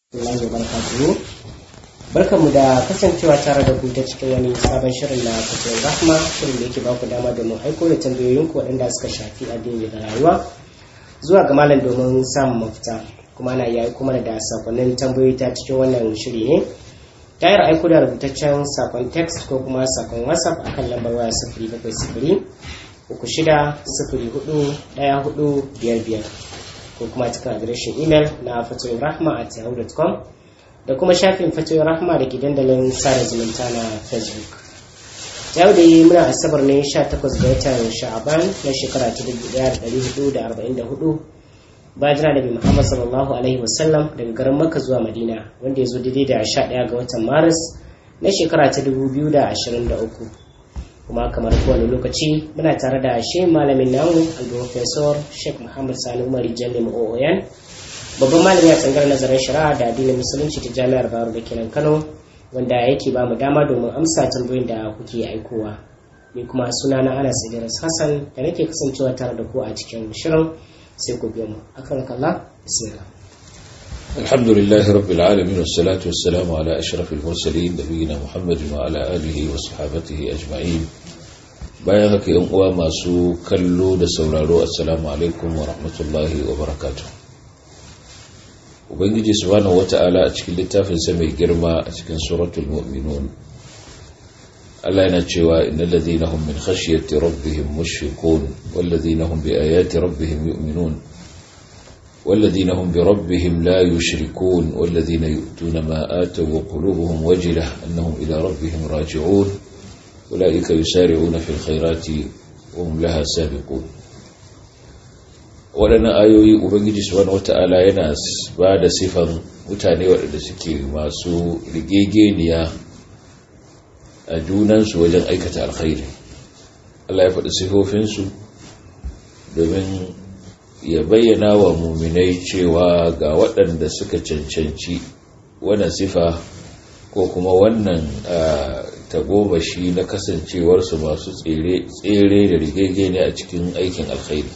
Allah wa barakatuhu barkanmu da kasancewa tare da ku ta cikin wani sabon shirin na fitowar rahma shirin da yake baku dama domin aiko da tambayoyinku waɗanda suka shafi addini da rayuwa zuwa ga malam domin samun mafita kuma na yayi kuma da sakonnin tambayoyi ta cikin wannan shiri ne tayar aiko da rubutaccen sakon text ko kuma sakon whatsapp akan lambar waya sifiri bakwai sifiri uku shida sifiri hudu ɗaya hudu biyar biyar ko kuma cikin adireshin imel na fatoyin rahma at yahoo.com da kuma shafin fatoyin rahma da ke dandalin sada zumunta na facebook yau da yi muna asabar ne 18 ga watan sha'aban na shekara ta 1444 bayan jira da muhammad sallallahu alaihi wasallam daga garin makka zuwa madina wanda ya zo daidai da 11 ga watan maris na shekara ta 2023 kuma kamar kowane lokaci muna tare da shi malamin namu al-professor sheikh muhammad sani umar jallim ooyan babban malami a tsangar nazarin shari'a da addinin musulunci ta jami'ar baro da kenan kano wanda yake ba mu dama domin amsa tambayoyin da kuke aikowa ni kuma suna na anas idris hassan da nake kasancewa tare da ku a cikin shirin sai ku biyo mu akan kalla bismillah الحمد لله رب العالمين والصلاة والسلام على أشرف المرسلين نبينا محمد وعلى آله وصحابته أجمعين bayan haka yan uwa masu kallo da sauraro assalamu alaikum wa rahmatullahi wa barakatuh ubangiji subhanahu wata'ala a cikin littafin sa mai girma a cikin suratul mu'minun Allah yana cewa innal ladhina hum min khashyati rabbihim mushfiqun wal ladhina hum bi ayati rabbihim yu'minun والذين هم بربهم لا يشركون والذين يؤتون ما آتوا وقلوبهم وجلة أنهم إلى ربهم راجعون أولئك يسارعون في الخيرات وهم لها سابقون waɗannan ayoyi ubangiji subhanahu wata'ala yana ba da sifan mutane waɗanda suke masu rigegeniya a junansu wajen aikata alkhairi Allah ya faɗi sifofinsu domin ya bayyana wa muminai cewa ga waɗanda suka cancanci wannan sifa ko kuma wannan tagomashi na kasancewarsu masu tsere da rigege ne a cikin aikin alkhairi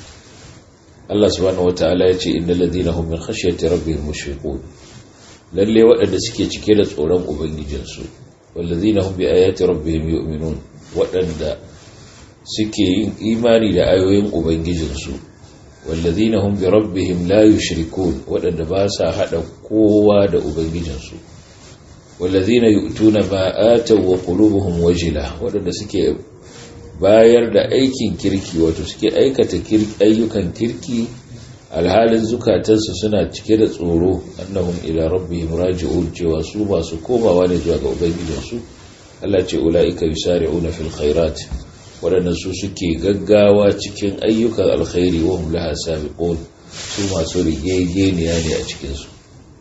Allah subhanahu wata'ala ya ce innal ladina hum min khashyati rabbihim mushfiqun lalle waɗanda suke cike da tsoron ubangijinsu wal ladina hum bi ayati rabbihim yu'minun waɗanda suke yin imani da ayoyin ubangijinsu والذين هم بربهم لا يشركون ودanda ba sa hada kowa da ubangijinsu والذين يؤتون ما آتوا وقلوبهم وجلة wadanda suke bayar da aikin kirki wato suke aikata ayyukan kirki alhalin zukatansu suna cike da tsoro annahum ila rabbihim raji'un cewa su masu komawa ne zuwa ga ubangijinsu Allah ce ulaika yusari'una fil khairat waɗannan su suke gaggawa cikin ayyukan alkhairi wa hum laha sabiqun su masu rigegeniya ne a cikin su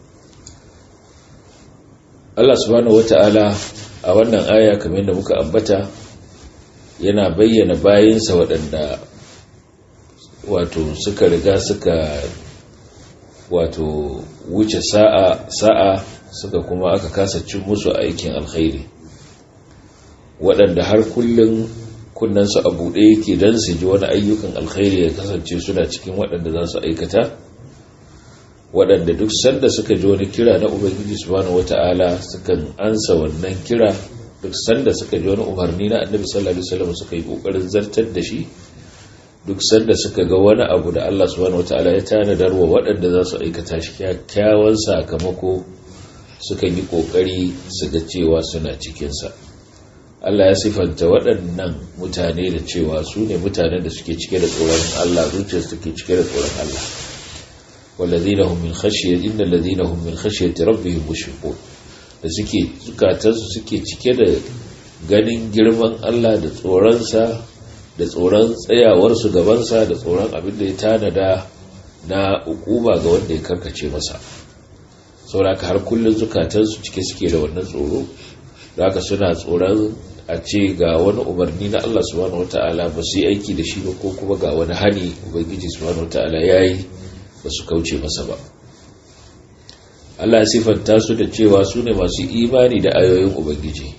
Allah subhanahu wata'ala a wannan aya kamar da muka ambata yana bayyana bayinsa waɗanda wato suka riga suka wato wuce sa'a sa'a suka kuma aka kasa cin musu aikin alkhairi waɗanda har kullum kunnensu a buɗe yake don su ji wani ayyukan alkhairi ya kasance suna cikin waɗanda za su aikata waɗanda duk sanda suka ji wani kira na ubangiji subhanahu wata'ala sukan ansa wannan kira duk sanda suka ji wani umarni na annabi sallallahu alaihi wasallam suka yi kokarin zartar da shi duk sanda suka ga wani abu da Allah subhanahu wata'ala ya tanadar wa waɗanda za su aikata shi kyakkyawan sakamako sukan yi kokari su ga cewa suna cikinsa Allah ya sifanta waɗannan mutane da cewa su ne mutanen da suke cike da tsoron Allah zuciyar suke cike da tsoron Allah wallazina hum min khashyati innal ladina hum min khashyati rabbihim mushfiqun da suke zukatansu suke cike da ganin girman Allah da tsoron sa da tsoron tsayawar su gaban sa da tsoron abin da ya tanada na hukuma ga wanda ya karkace masa saboda har kullun zukatansu cike suke da wannan tsoro haka suna tsoron a ce ga wani umarni na Allah subhanahu wata'ala ba su yi aiki da shi ba ko kuma ga wani hani ubangiji subhanahu wata'ala ya yi ba su kauce masa ba Allah ya sifanta su da cewa su ne masu imani da ayoyin ubangiji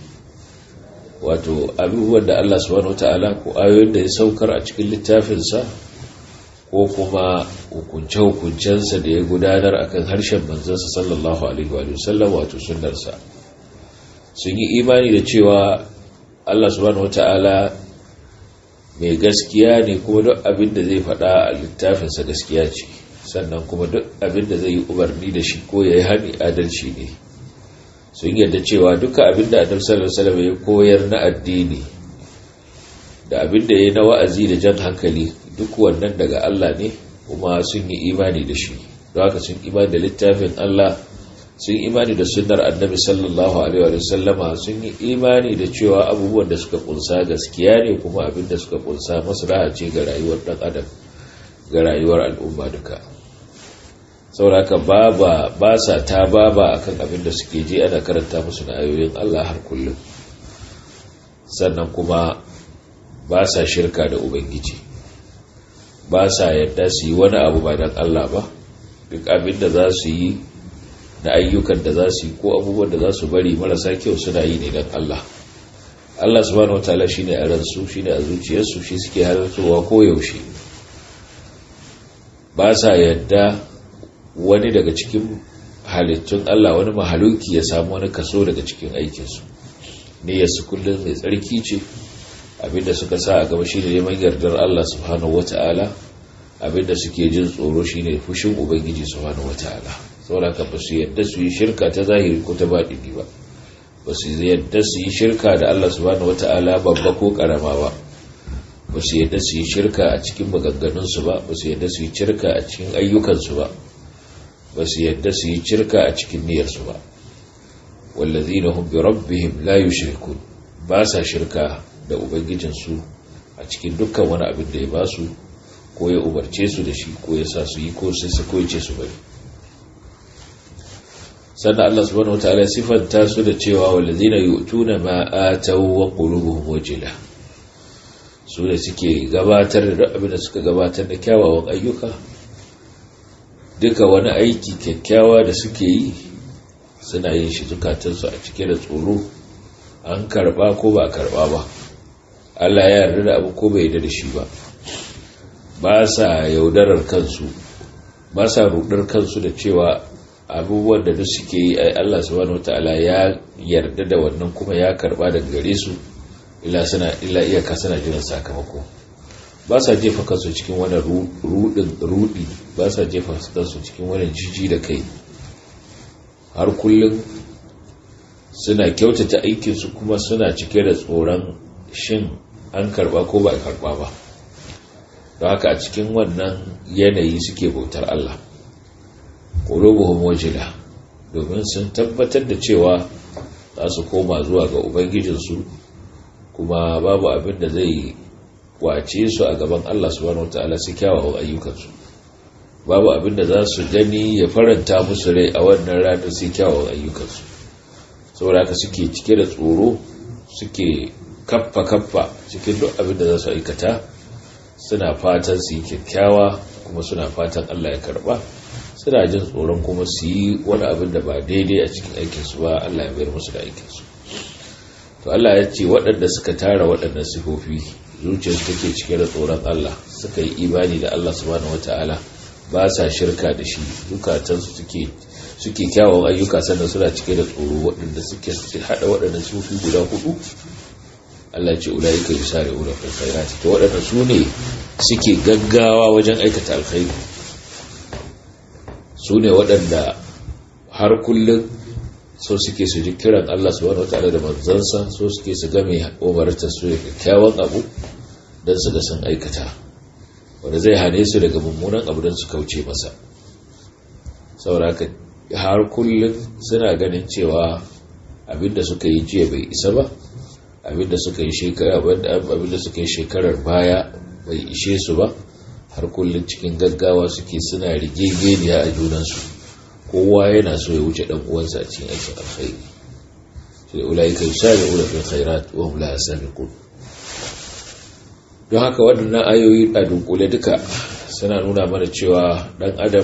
wato abubuwan da Allah subhanahu wata'ala ko ayoyin da ya saukar a cikin littafinsa ko kuma hukunce-hukuncensa da ya gudanar akan harshen manzansa sallallahu alaihi wa sallam wato sunnarsa sun yi imani da cewa Allah subhanahu wata'ala mai gaskiya ne kuma duk abin da zai faɗa a littafinsa gaskiya ce sannan kuma duk abin da zai yi umarni da shi ko ya yi hani adalci ne sun yarda cewa duka abin da adam sallallahu alaihi ya koyar na addini da abin da ya na wa'azi da jan hankali duk wannan daga Allah ne kuma sun yi imani da shi don haka sun imani da littafin Allah sun imani da sunnar annabi sallallahu alaihi wa sallama sun yi imani da cewa abubuwan da suka kunsa gaskiya ne kuma abin da suka kunsa maslaha ce ga rayuwar dan adam ga rayuwar al'umma duka sauraka baba ba sa ta baba akan abin da suke je ana karanta musu na ayoyin Allah har kullum sannan kuma ba sa shirka da ubangiji ba sa yadda su yi wani abu ba don Allah ba duk abin da za su yi da ayyukan da za su yi ko abubuwan da za su bari marasa kyau suna yi ne don Allah Allah subhanahu wataala shine a ransu shine a zuciyarsu shi suke halartowa ko yaushe ba sa yadda wani daga cikin halittun Allah wani mahaluki ya samu wani kaso daga cikin aikinsu niyyarsu kullum mai tsarki ce abinda suka sa a gaba shine neman yardar Allah subhanahu wataala abinda suke jin tsoro shine fushin ubangiji subhanahu wataala saboda ka ba su yadda su yi shirka ta zahiri ko ta baɗini ba ba su yadda su yi shirka da Allah subhanahu wata'ala babba ko karama ba ba su yadda su yi shirka a cikin maganganunsu ba ba su yadda su yi shirka a cikin ayyukansu ba ba su yadda su yi shirka a cikin niyyarsu ba wallazina hum bi rabbihim la yushrikun ba sa shirka da ubangijinsu a cikin dukkan wani abin da ya ba su ko ya umarce su da shi ko ya sa su yi ko sai su ko ya ce su bari sannan Allah subhanahu wataala ya sifanta su da cewa walladhina yu'tuna ma ataw wa qulubuhum wajila su da suke gabatar da abin da suka gabatar da kyawawan ayyuka duka wani aiki kyakkyawa da suke yi suna yin shi zukatansu a cike da tsoro an karba ko ba karba ba Allah ya yarda da abu ko bai yarda da shi ba ba sa yaudarar kansu ba sa rudar kansu da cewa abubuwan da duk suke yi ai Allah subhanahu wataala ya yarda da wannan kuma ya karba daga gare su illa suna illa iyaka suna jiran sakamako ba sa jefa kansu cikin wani rudin rudi ba sa jefa kansu cikin wani jiji da kai har kullum suna kyautata aikinsu kuma suna cike da tsoron shin an karba ko ba a karba ba don haka a cikin wannan yanayi suke bautar Allah qulubuhum wajila domin sun tabbatar da cewa za su koma zuwa ga ubangijinsu kuma babu abin da zai kwace su a gaban Allah subhanahu wataala su kyawawan ayyukansu babu abin da za su gani ya faranta musu rai a wannan ranar su kyawawan ayyukansu saboda haka suke cike da tsoro suke kaffa kaffa cikin duk abin da za su aikata suna fatan su yi kyakkyawa kuma suna fatan Allah ya karba suna jin tsoron kuma su yi wani abin da ba daidai a cikin aikinsu ba Allah ya bayar musu da aikinsu to Allah ya ce waɗanda suka tara waɗannan sifofi zuciyarsu take cike da tsoron Allah suka yi imani da Allah subhanahu wataala ba sa shirka da shi zukatansu suke suke kyawun ayyuka sannan suna cike da tsoro waɗanda suke haɗa waɗannan sifofi guda hudu Allah ce ulaika yusari'una fil khairati to waɗanda su ne suke gaggawa wajen aikata alkhairi su ne waɗanda har kullum so suke su ji kiran Allah subhanahu wataala da manzansa so suke su game umartar su da kyakkyawan abu don su ga sun aikata wanda zai hane su daga mummunan abu don su kauce masa sauraka har kullum suna ganin cewa abinda suka yi jiya bai isa ba abinda suka yi shekara abinda suka yi shekarar baya bai ishe su ba har kullum cikin gaggawa suke suna rigegeniya a junansu kowa yana so ya wuce dan uwansa a cikin aikin alkhairi sai ulaika yusari'una fil khairat wa hum la yasabiqun don haka waɗannan ayoyi a dunkule duka suna nuna mana cewa dan adam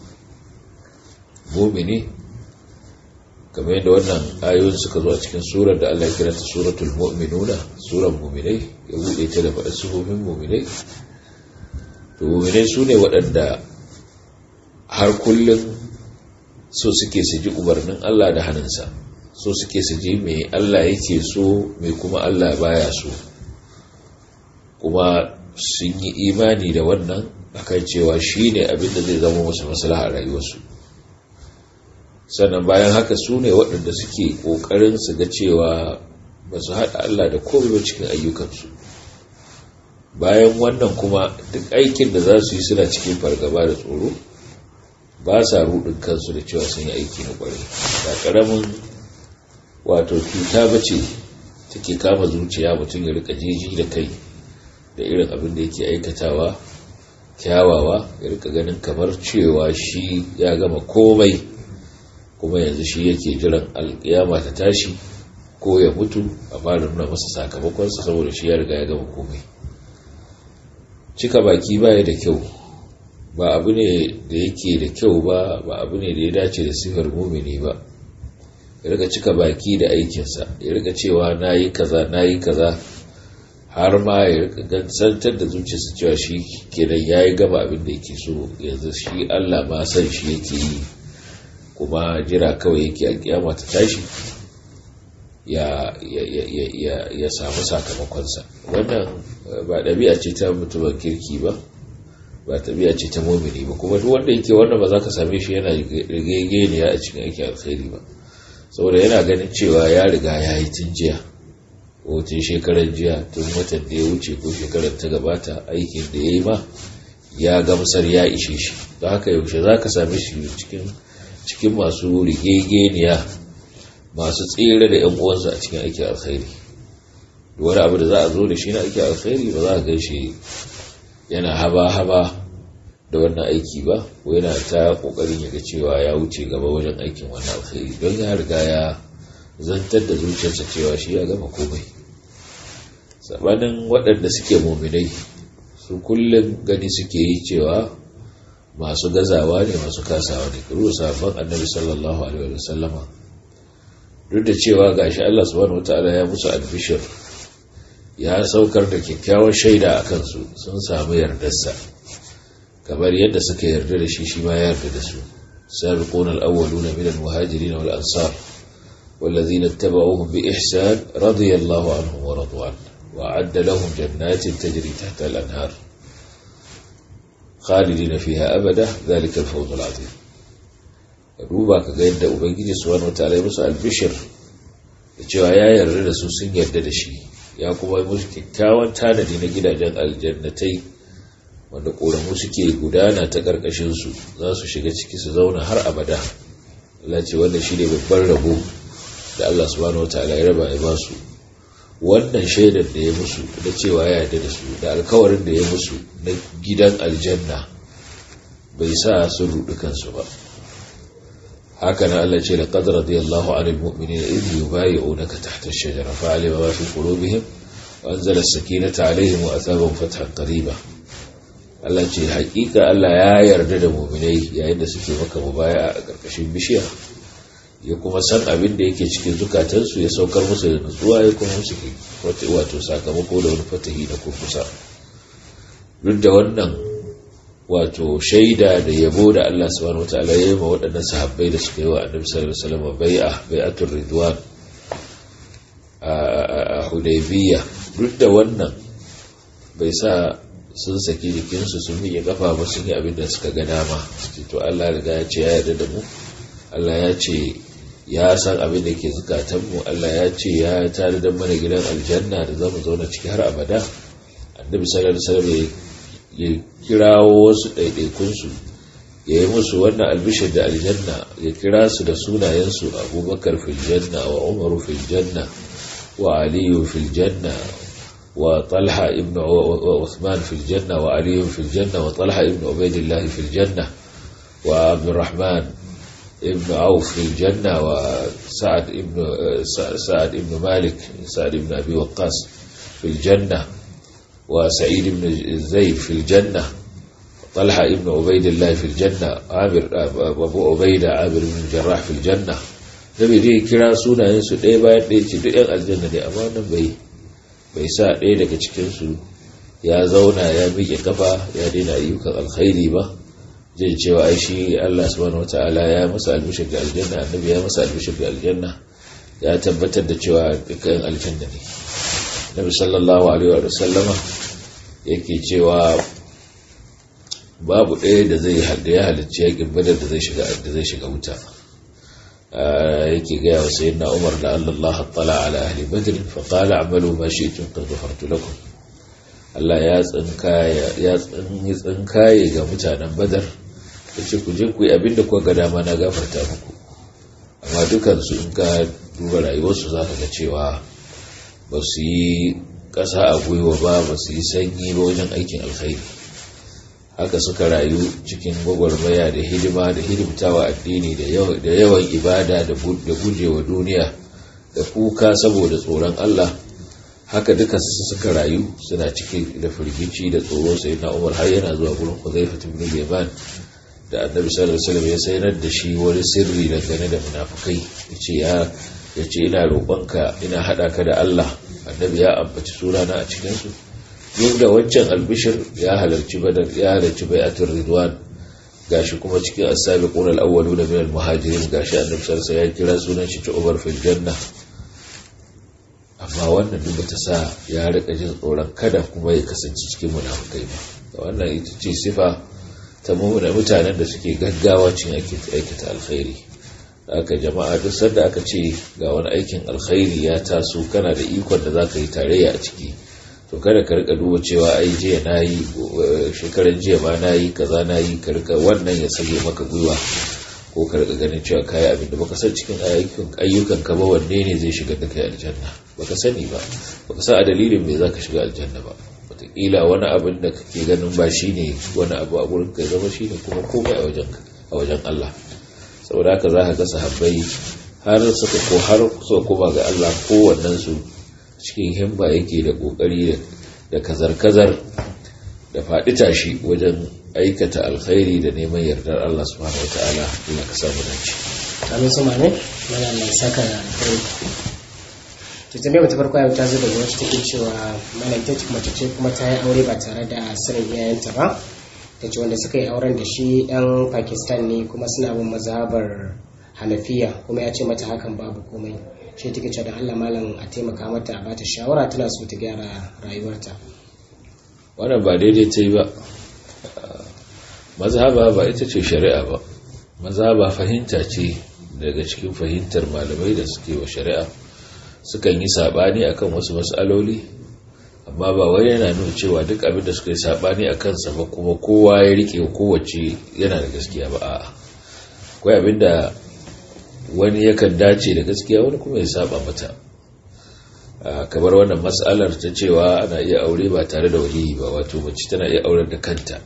mumini kamar yadda wannan ayoyin suka zo a cikin surar da Allah ya kira ta suratul mu'minuna surar mu'minai ya bude ta da faɗa sifofin mu'minai to muminai su ne waɗanda har kullum so suke su ji umarnin Allah da hannunsa so suke su ji mai Allah yake so mai kuma Allah baya so kuma sun yi imani da wannan akan cewa shi ne abinda zai zama musu maslaha a rayuwarsu sannan bayan haka su ne waɗanda suke ƙoƙarin su ga cewa ba su haɗa Allah da komai ba cikin ayyukansu bayan wannan kuma duk aikin da za su yi suna cikin fargaba da tsoro ba sa rudin kansu da cewa sun yi aiki na ƙwarai ba ƙaramin wato cuta ba ce take kama zuciya mutum ya rika jeji da kai da irin abin da yake aikatawa kyawawa ya rika ganin kamar cewa shi ya gama komai kuma yanzu shi yake jiran alkiyama ta tashi ko ya mutu a fara nuna masa sakamakonsa saboda shi ya riga ya gama komai cika baki baya da kyau ba abu ne da yake da kyau ba ba abu ne da ya dace da sifar mumini ba ya rika cika baki da aikinsa ya rika cewa na yi kaza na yi kaza har ma ya rika gansantar da zuciyarsa cewa shi kenan ya yi gaba abin da yake so yanzu shi allah ma san shi yake yi kuma jira kawai yake alkiyama ta tashi ya, ya, samu sakamakonsa wannan ba ɗabi'a ce ta mutumin kirki ba ba ɗabi'a ce ta momini ba kuma duk wanda yake wannan ba za ka same shi yana rigegeniya a cikin aikin alkhairi ba saboda yana ganin cewa ya riga ya yi tun jiya ko tun shekarar jiya tun watan da ya wuce ko shekarar ta gabata aikin da ya yi ma ya gamsar ya ishe shi don haka yaushe za ka same shi cikin masu rigegeniya masu tsere da 'yan uwansu a cikin aikin alkhairi wani abu da za a zo da shi na aikin alkhairi ba za a gan shi yana haba-haba da wannan aiki ba ko yana ta kokarin ya ga cewa ya wuce gaba wajen aikin wannan alkhairi don ya riga ya zantar da zuciyarsa cewa shi ya gama komai sabanin waɗanda suke muminai su kullum gani suke yi cewa masu gazawa ne masu kasawa ne kuru sabon annabi sallallahu alaihi wa sallama duk da cewa gashi Allah subhanahu wataala ya musu albishir ya saukar da kyakkyawar shaida a kansu sun samu yardarsa kamar yadda suka yarda da shi shi ma ya yarda da su sabiquna al-awwaluna min al-muhajirin wal ansar والذين اتبعوهم بإحسان رضي الله عنهم ورضوا عنه وأعد لهم جنات تجري تحت الأنهار خالدين فيها أبدا ذلك الفوز العظيم duba ka ga yadda ubangiji subhanahu wataala ya musu albishir da cewa ya yarda da su sun yarda da shi ya kuma musu kyakkyawan tanadi na gidajen aljannatai wanda ƙoramu suke gudana ta ƙarƙashinsu za su shiga ciki su zauna har abada Allah ce wanda shi ne babban rabo da Allah subhanahu wa ta'ala ya raba ya ba su wannan shaidar da ya musu da cewa ya yarda da su da alkawarin da ya musu na gidan aljanna bai sa su rudu kansu ba haka na Allah ce laqad radiyallahu 'anil mu'minina idh yubayyi'unaka tahta ash-shajara fa'alima ma fi qulubihim wa anzala as-sakinata 'alayhim wa athabahum fathan qariba Allah ce hakika Allah ya yarda da mu'minai yayin da suke maka mubaya a ƙarƙashin bishiya ya kuma san abin da yake cikin zukatansu ya saukar musu da nutsuwa ya kuma musu wato sakamako da wani fatahi na kurkusa duk da wannan wato shaida da yabo da Allah subhanahu wataala ya yi ma waɗannan sahabbai da suka yi wa annabi sallallahu alaihi wasallam bai'a bai'atul ridwan a Hudaybiyya duk da wannan bai sa sun saki jikinsu sun miƙe kafa ba sun yi abin da suka ga dama to Allah riga ya ce ya yarda da mu Allah ya ce ya san abin da ke zukatanmu Allah ya ce ya tare da mana gidan aljanna da zamu zauna ciki har abada annabi sallallahu alaihi wasallam ya kirawo wasu ɗaiɗaikunsu ya yi musu wannan albishir da aljanna ya kira su da sunayensu abubakar fil janna wa umaru fil janna wa aliyu fil janna wa talha ibn Uthman fil janna wa aliyu fil janna wa talha ibn ubaidillah fil janna wa abdurrahman ابن عوف في الجنة وسعد ابن سعد ابن مالك سعد ابن أبي وقاص في الجنة وسعيد بن زيد في الجنة طلحة ابن عبيد الله في الجنة عامر أبو عبيدة عامر بن الجراح في الجنة nabi dai kira sunayensu ɗaya bayan ɗaya ce duk ‘yan aljanna ne amma nan bai bai sa ɗaya daga cikinsu ya zauna ya miƙe kafa ya daina ayyukan alkhairi ba zai cewa ai shi Allah subhanahu wata'ala ya masa albishir ga aljanna annabi ya masa albishir ga aljanna ya tabbatar da cewa dukkan aljanna ne nabi sallallahu alaihi wa sallama yake cewa babu ɗaya da zai da ya halicci yakin badar da zai shiga da zai shiga wuta yake gaya wa sayyidina Umar da Allah tala ala ahli badr fa qala a'malu ma shi'tum qad ghafartu lakum Allah ya tsinkaye ya tsinkaye ga mutanen badar yace ku je ku yi abinda kuka ga dama na gafarta muku amma dukan su in ka duba rayuwarsu zaka ga cewa ba su yi ƙasa a gwiwa ba ba su yi sanyi ba wajen aikin alkhairi haka suka rayu cikin gwagwarmaya da hidima da hidimtawa addini da yawan ibada da gujewa duniya da kuka saboda tsoron Allah haka duka suka rayu suna cikin da firgici da tsoro sai na umar har yana zuwa gurin Hudhayfa ibn Yaman da Annabi sallallahu alaihi wasallam ya sayar da shi wani sirri dangane da munafukai yace ya yace ina roƙonka ina hada ka da Allah Annabi ya ambaci sunana a cikin su duk da waccan albishir ya halarci badar ya halarci bai'atul ridwan gashi kuma cikin as-sabiqun al-awwaluna min al-muhajirin gashi annabi sallallahu alaihi ya kira sunan shi Umar fil janna amma wannan duk ta sa ya rika jin tsoron kada kuma ya kasance cikin munafikai ba wannan ita ce sifa ta mutanen da suke gaggawa cin aikata alkhairi haka jama'a duk sanda aka ce ga wani aikin alkhairi ya taso kana da ikon da zaka yi tarayya a ciki to kada ka rika duba cewa ai jiya na yi shekaran jiya ma na yi kaza na yi ka rika wannan ya sage maka gwiwa ko ka rika ganin cewa kayi abin da baka san cikin ayyukan ka ba wanne ne zai shiga da kai aljanna baka sani ba baka san a dalilin me zaka shiga aljanna ba wataƙila wani abin da kake ganin ba shine wani abu a gurin ka zama shine kuma komai a wajen a wajen Allah saboda haka za ka ga sahabbai har suka ko har suka koma ga Allah kowannen su cikin himba yake da kokari da kazar-kazar da faɗi tashi wajen aikata alkhairi da neman yardar Allah subhanahu wa ta'ala ina ka samu dace amin su mane mana mai saka alkhairi to tambayar mata farko yau ta zo daga wacce take cewa malam ta mace ce kuma ta yi aure ba tare da sanin iyayenta ba ta ce wanda suka yi auren da shi dan pakistan ne kuma suna bin mazhabar hanafiya kuma ya ce mata hakan babu komai shi take cewa da Allah malam a taimaka mata a bata shawara tana so ta gyara rayuwarta wannan ba daidai ta yi ba mazhaba ba ita ce shari'a ba mazhaba fahimta ce daga cikin fahimtar malamai da suke wa shari'a sukan yi sabani akan wasu mas'aloli amma ba wai yana nuna cewa duk abin da suka yi sabani a kansa ba kuma kowa ya rike kowace yana da gaskiya ba a'a akwai abin da wani yakan dace da gaskiya wani kuma ya saba mata kamar wannan matsalar ta cewa ana iya aure ba tare da waliyi ba wato mace tana iya aurar da kanta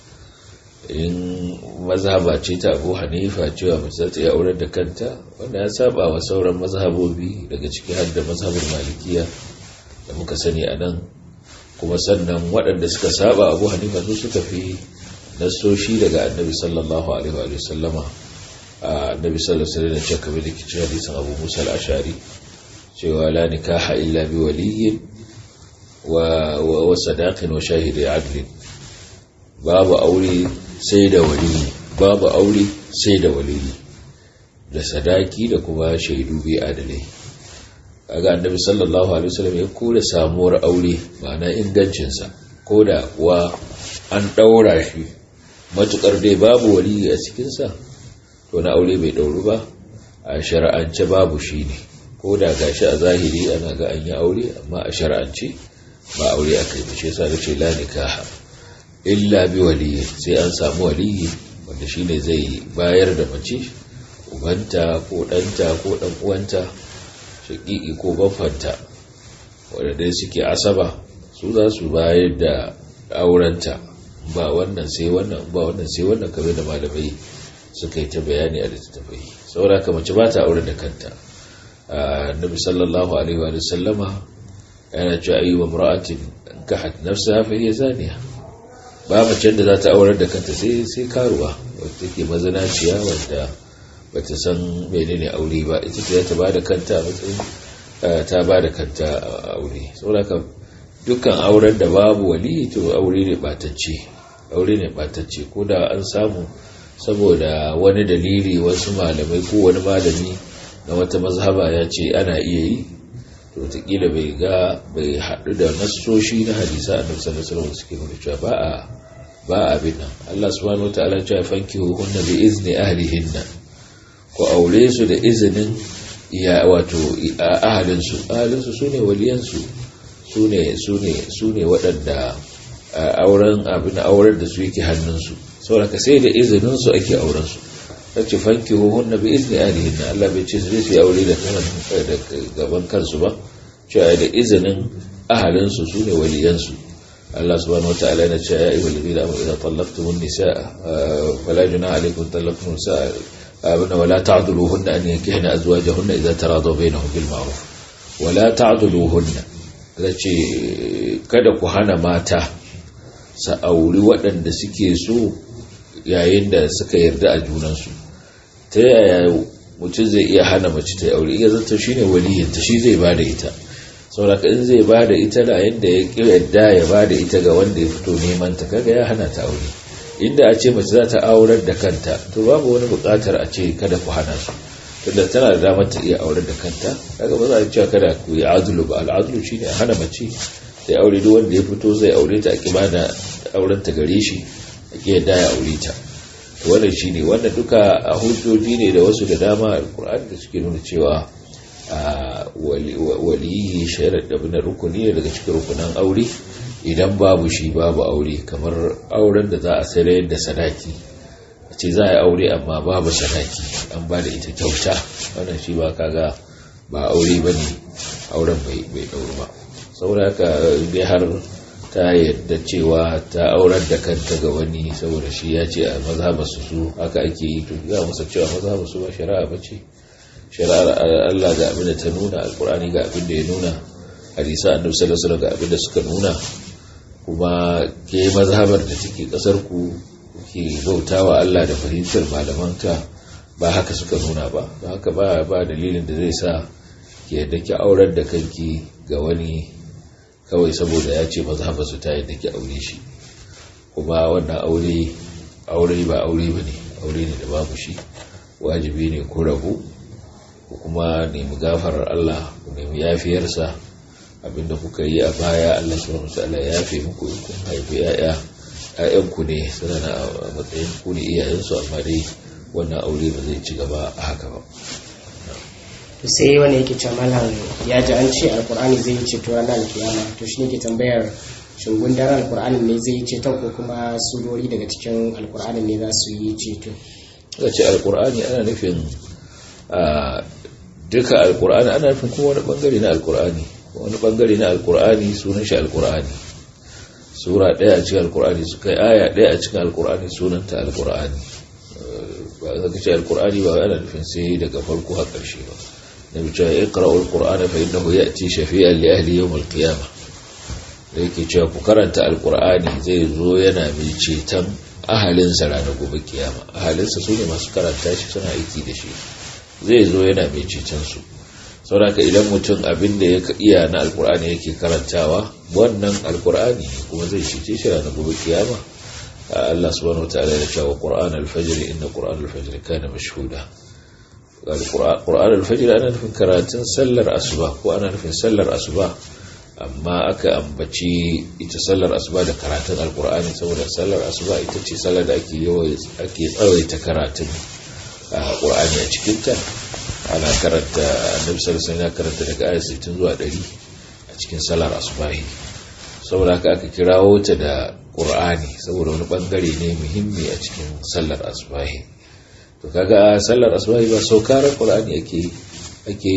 in mazhaba ce ta abu hanifa cewa mace za ta iya aurar da kanta wanda ya saba wa sauran mazhabobi daga ciki har da mazhabar malikiya da muka sani a nan kuma sannan waɗanda suka saba abu hanifa su suka fi nasoshi daga annabi sallallahu alaihi wa sallama annabi sallallahu alaihi wasallam ya kamar da kici hadisin Abu Musa al-Ashari cewa la nikaha illa bi waliyyin wa wa sadaqin wa shahidi adl babu aure sai da waliyi babu aure sai da waliyi da sadaki da kuma shaidu bi adalai kaga annabi sallallahu alaihi wasallam ya kore samuwar aure ma'ana ingancin sa koda kuwa an daura shi matukar dai babu waliyi a cikin sa to na aure bai ɗauru ba a shari'ance babu shi ne ko da gashi a zahiri ana ga an yi aure amma a shari'ance ba aure aka yi shi yasa nace la nikaha illa bi waliyi sai an samu waliyi wanda shine zai bayar da mace ubanta ko ɗanta ko ɗan uwanta shaƙiƙi ko baffanta wanda dai suke asaba su za su bayar da aurenta ba wannan sai wannan ba wannan sai wannan kamar da malamai suka yi ta bayani a littattafai saboda ka mace ba ta aure da kanta nabi sallallahu alaihi wa sallama yana cewa ayi wa mura'atin kahat nafsa fa hiya zaniya ba mace da za ta aure da kanta sai sai karuwa wacce take mazanaciya wanda bata san menene aure ba ita ce ta bada kanta a matsayin ta bada kanta a aure saboda ka dukkan auren da babu wali to aure ne batacce aure ne batacce ko da an samu saboda wani dalili wasu malamai ko wani malami na wata mazhaba ya ce ana iya yi to wataƙila bai ga bai haɗu da nassoshi na hadisa a nufisar da salama suke nuna cewa ba a ba a bin nan Allah subhanahu wa ta'ala cewa fanki hunna bi izni ahlihinna ko aure su da izinin ya wato ahalinsu ahalinsu sune waliyansu sune sune sune waɗanda auren abin auren da su yake hannunsu saboda sai da izinin su ake auren su sace fanki hunna bi izni ahlihinna Allah bai ce su yi aure da da gaban kansu ba cewa da izinin ahalinsu sune waliyansu Allah subhanahu wa ta'ala yana cewa ya ayyuhal ladina amanu idza tallaqtumun nisaa fala junaha alaykum tallaqtumun nisaa abuna wala ta'dhuluhunna an yankihna azwajahunna idza taradaw bainahum bil ma'ruf wala ta'dhuluhunna zace kada ku hana mata sa auri waɗanda suke so yayin da suka yarda a junansu ta yaya mutum zai iya hana mace ta aure iya zata shine waliyinta shi zai bada ita sauraka in zai ba da ita da yadda ya ƙi yadda ya ba da ita ga wanda ya fito neman ta kaga ya hana ta aure inda a ce mace za ta aurar da kanta to babu wani buƙatar a ce kada ku hana su tunda tana da damar ta iya aurar da kanta kaga ba za a cewa kada ku yi azulu ba al'azulu shine a hana mace sai aure duk wanda ya fito zai aure ta a ƙi ba da auren ta gare shi a ƙi yadda ya aure ta to wannan shine wannan duka a hujjoji ne da wasu da dama alƙur'ani da suke nuna cewa waliyi shairar da bin rukuni ne daga cikin rukunan aure idan babu shi babu aure kamar auren da za a sayar da sadaki a ce za a yi aure amma babu sadaki an ba da ita kyauta wannan shi ba kaga ba aure ba ne auren bai ɗauri ba saboda haka dai har ta yadda cewa ta aurar da kanta ga wani saboda shi ya ce a mazhabar su haka ake yi to za musa cewa mazhabar su ba shari'a ba ce shari'ar Allah ga abin da ta nuna alkur'ani ga abin da ya nuna hadisa annabi sallallahu alaihi ga abin da suka nuna kuma ke mazhabar da take kasar ku ke bautawa Allah da fahimtar malamanta ba haka suka nuna ba don haka ba ba dalilin da zai sa ke yadda ki aurar da kanki ga wani kawai saboda ya ce mazhabar su ta yadda ki aure shi kuma wannan aure aure ba aure bane aure ne da babu shi wajibi ne ko rabu ku kuma nemi gafarar Allah ku nemi yafiyarsa abinda kuka yi a baya Allah subhanahu wataala ya yafe muku in kun haifi yaya ƴaƴan ku ne suna na matsayin ku ne iyayensu amma dai wannan aure ba zai ci gaba a haka ba to sai wani yake cewa malam ya ji an ce alkur'ani zai yi ceto ranar alkiyama to shi ne ke tambayar shin gundarar alkur'ani ne zai yi ceton ko kuma surori daga cikin alkur'ani ne za su yi ceto ce alkur'ani ana nufin duka alkur'ani ana nufin kuma wani bangare na alkur'ani wani bangare na alkur'ani sunan shi alkur'ani sura daya a cikin alkur'ani su kai aya daya a cikin alkur'ani sunanta alkur'ani ba za ka ce alkur'ani ba ana nufin sai daga farko har ƙarshe ba na bice ya ƙara alkur'ani fa innahu ya'ti shafi'an li ahli yawm al-qiyamah da yake cewa ku karanta alkur'ani zai zo yana mai ceton ahalinsa ranar gobe kiyama ahalinsa su ne masu karanta shi suna aiki da shi zai zo yana mai ceton su sauraka idan mutum abin da ya iya na alkur'ani yake karantawa wannan alkur'ani kuma zai cece shi ranar gobe kiyama Allah subhanahu wataala ya cewa qur'an al-fajr inna qur'an al-fajr kana mashhuda qur'an al-fajr ana nufin karatun sallar asuba ko ana nufin sallar asuba amma aka ambaci ita sallar asuba da karatun alkur'ani saboda sallar asuba ita ce sallar da ake ake tsawaita karatun qur'ani a cikinta ana karanta annabi sallallahu alaihi karanta daga ayat 60 zuwa 100 a cikin sallar asubahi saboda haka aka kirawo ta da qur'ani saboda wani bangare ne muhimmi a cikin sallar asubahi to kaga sallar asubahi ba saukarar qur'ani ake ake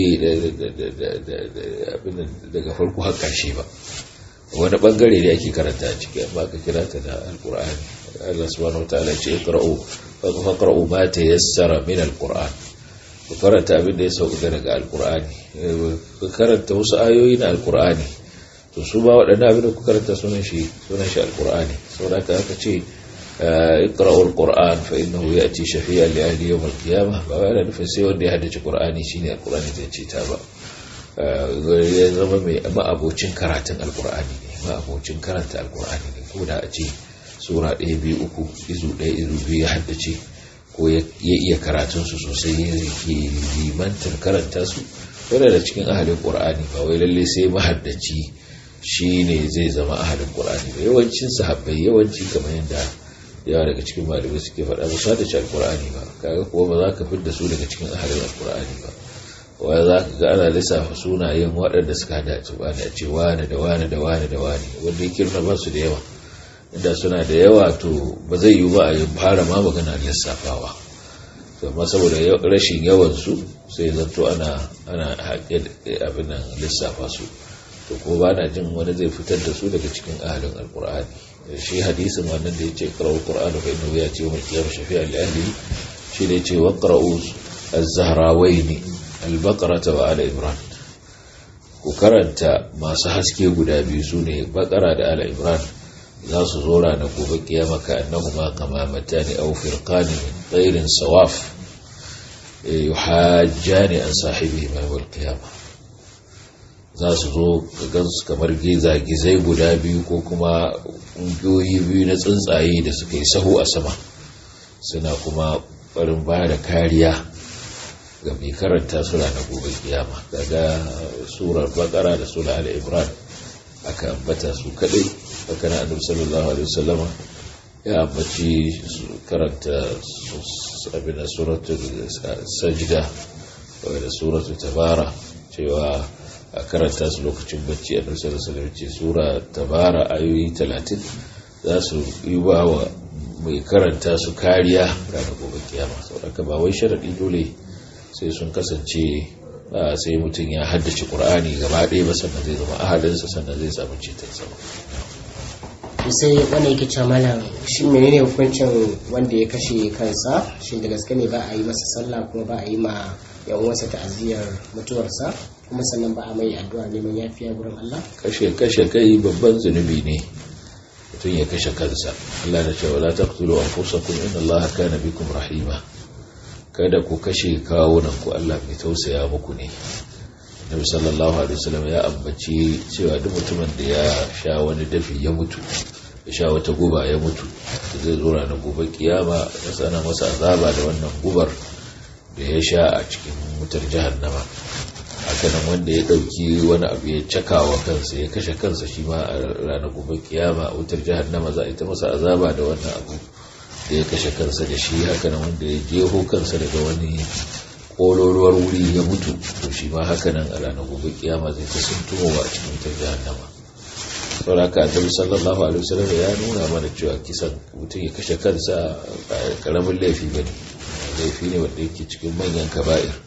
daga farko har karshe ba wani bangare ne ake karanta a ciki amma aka kira ta da alqur'ani Allah subhanahu wataala ya ce iqra'u faqra'u ma tayassara min alqur'an ku karanta abin da ya sauka daga alkur'ani ku karanta wasu ayoyi na alkur'ani to su ba waɗannan abin da ku karanta sunan shi sunan shi alkur'ani saboda haka aka ce iqra'u alquran fa innahu ya'ti shafi'an li ahli yawm alqiyamah ba wai ana nufin sai wanda ya haddace qur'ani shine alkur'ani zai ce ta ba ya zama mai ma'abocin karatun alkur'ani ne ma'abocin karanta alkur'ani ne ko da a ce sura ɗaya biyu uku izu ɗaya izu biyu ya haddace ko ya iya karatunsu sosai ya ke limantar karanta su wadda da cikin ahalin ƙur'ani ba wai lalle sai mahaddaci shi ne zai zama ahalin ƙur'ani ba yawancin sahabbai yawanci kamar yadda yawa daga cikin malamai suke faɗa ba su haddace alƙur'ani ba kaga kuwa ba za ka fidda su daga cikin ahalin alƙur'ani ba wa za ka ga ana lissafa sunayen waɗanda suka haddace ba da ce wane da wane da wane da wane wanda ya kirna ba su da yawa inda suna da yawa to ba zai yi ba a yi fara ma magana lissafawa amma saboda rashin yawansu sai zanto ana ana haƙe abin nan lissafa su to ko ba na jin wani zai fitar da su daga cikin ahalin alkur'ani shi hadisin wannan da ya ce ƙara'u ƙur'anu fa inna ya ce wa kiyar shafi'a li ahli shi da ya ce wa ƙara'u az-zahrawaini al-baqara wa ala imran ku karanta masu haske guda biyu sune baqara da ala imran za su zo ranar gobe kiyama ka annahuma kama matani aw firqani min tayrin sawaf yuhajjani an sahibihi ma yawm al-qiyamah za su zo ka gansu kamar gizai guda biyu ko kuma ƙungiyoyi biyu na tsuntsaye da suka yi sahu a sama suna kuma barin ba da kariya ga mai karanta su ranar gobe kiyama daga surar bakara da sura al-imran aka ambata su kadai haka na annabi sallallahu alaihi wasallama ya ambaci karanta abin suratul sajda da suratul tabara cewa a karanta su lokacin bacci a ɗarsar da ce sura tabara ayoyi talatin za su yi ba wa mai karanta su kariya ranar gobe kiyama saboda ba wai sharaɗi dole sai sun kasance sai mutum ya haddace ƙur'ani gaba ɗaya ba sannan zai zama ahalinsa sannan zai samu ceton sama sai wanda yake cewa malam shi menene hukuncin wanda ya kashe kansa shi da gaske ne ba a yi masa sallah kuma ba a yi ma yan uwansa ta'aziyar mutuwarsa kuma sannan ba a mai addu'a neman yafiya gurin Allah kashe kashe kai babban zunubi ne mutum ya kashe kansa Allah da cewa la taqtulu anfusakum inna Allaha kana bikum rahima kada ku kashe kawunan ku Allah mai tausaya muku ne Nabi sallallahu alaihi wasallam ya ambaci cewa duk mutumin da ya sha wani dafi ya mutu ya sha wata guba ya mutu zai zo ranar gobe kiyama ya sana masa azaba da wannan gubar da ya sha a cikin wutar jahannama hakanan wanda ya dauki wani abu ya caka wa kansa ya kashe kansa shi ma a ranar gobe kiyama a wutar jahannama za a yi ta masa azaba da wannan abu da ya kashe kansa da shi hakanan wanda ya jeho kansa daga wani kololuwar wuri ya mutu to shi ma hakanan a ranar gobe kiyama zai ta suntumowa a cikin wutar jahannama saboda haka annabi sallallahu alaihi wasallam ya nuna mana cewa kisan mutum ya kashe kansa ba karamin laifi bane laifi ne wanda yake cikin manyan kaba'ir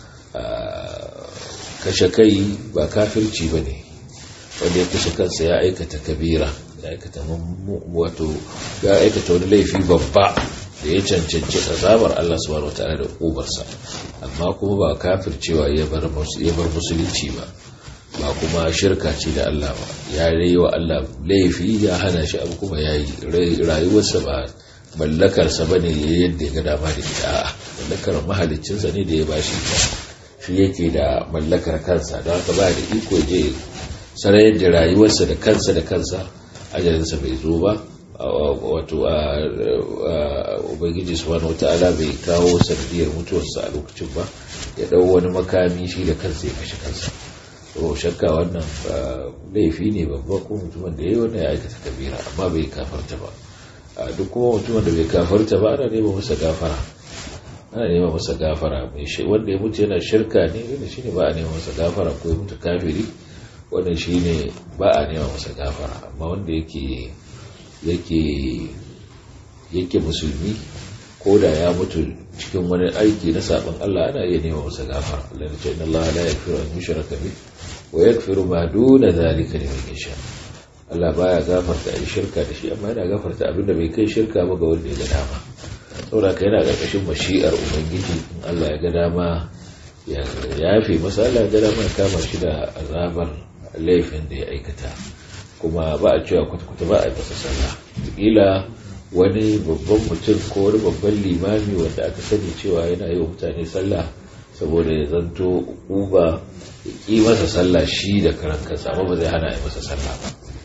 kashe kai ba kafirci ba ne wanda ya kashe kansa ya aikata kabira ya aikata wato ya aikata wani laifi babba da ya cancanci azabar Allah subhanahu wataala da ubarsa amma kuma ba kafircewa ya bar musulunci ba ba kuma shirka ce da Allah ba ya rai wa Allah laifi ya hana shi abu kuma ya yi rayuwarsa ba mallakarsa ba ne yadda ya ga dama da ita a mallakar mahalicinsa ne da ya bashi shi yake da mallakar kansa don haka ba da iko je sarayar da rayuwarsa da kansa da kansa ajalinsa bai zo ba wato a ubangiji subhanahu wata'ala bai kawo sanadiyar mutuwarsa a lokacin ba ya dau wani makami shi da kansa ya kashe kansa to shakka wannan laifi ne babba ko mutumin da ya yi wannan ya aikata kabira amma bai kafarta ba duk kuma mutumin da bai kafarta ba ana nema masa gafara ana nema masa gafara wanda ya mutu yana shirka ne wanda shine ba a nema masa gafara ko ya mutu kafiri wannan shine ba a nema masa gafara amma wanda yake yake yake musulmi ko da ya mutu cikin wani aiki na sabon Allah ana iya nema masa gafara Allah ya ce inna Allah la yaghfiru an yushraka bih wa yaghfiru ma duna zalika liman yasha Allah baya gafarta ai shirka da shi amma yana gafarta abinda bai kai shirka ba ga wanda ya ga dama saboda ka yana ƙarƙashin mashi'ar ubangiji in Allah ya ga dama ya yafe masa Allah ya ga dama ya kama shi da azabar laifin da ya aikata kuma ba a cewa kwata-kwata ba a yi masa sallah kila wani babban mutum ko wani babban limami wanda aka sani cewa yana yi wa mutane sallah saboda ya zanto uba ya ƙi masa sallah shi da karan kansa amma ba zai hana yi masa sallah ba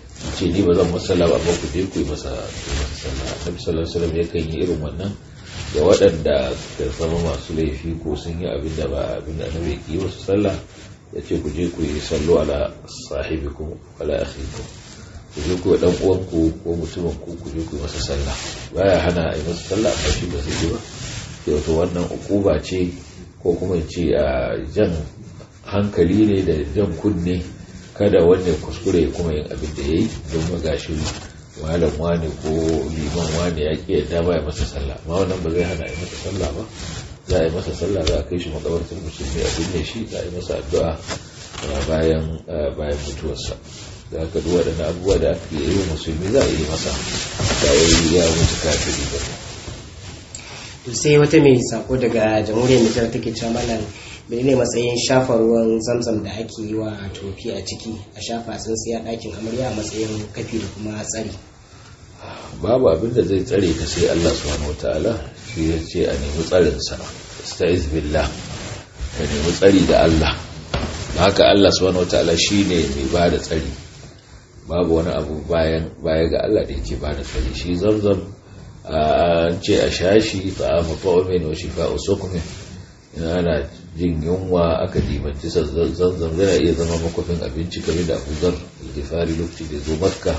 ce ni ba zan masa sallah ba amma ku je ku yi masa sallah annabi sallallahu alaihi wasallam yakan yi irin wannan ga waɗanda da zama masu laifi ko sun yi abin da ba abin da annabi ke yi wasu sallah ya ce ku je ku yi sallo ala sahibikum ala akhikum ku je ku dan uwanku ko mutumin ku ku je ku yi masa sallah baya hana a yi masa sallah amma shi ba zai yi ba sai wato wannan ukuba ce ko kuma ce a jan hankali ne da jan kunne kada wanda kuskure kuma yin abin da ya yi don magashi malam wani ko liman wani ya ƙi yadda ba ya masa sallah ma wannan ba zai hana yi masa sallah ba za a yi masa sallah za a kai shi makabartar musulmi a binne shi za a yi masa addu'a bayan bayan mutuwarsa da aka duk waɗannan abubuwa da aka yi wa musulmi za a yi masa da ya mutu kafiri ba sai wata mai sako daga jamhuriyar nijar take cewa malam menene matsayin shafa ruwan zamzam da ake yi wa tofi a ciki a shafa tsintsiya ɗakin amarya a matsayin kafi da kuma tsari babu abin da zai tsare ka sai Allah subhanahu wataala shi ya ce a nemi tsarin sa sta'iz billah ka nemi tsari da Allah haka Allah subhanahu wataala shine mai ba da tsari babu wani abu bayan baya ga Allah da yake ba da tsari shi zamzam an ce a shashi ta'amu ta'umin wa shifa'u sukmin ina ana jin yunwa aka dimanci zanzan zai iya zama makwafin abinci game da abuzar gifari lokaci da zo makka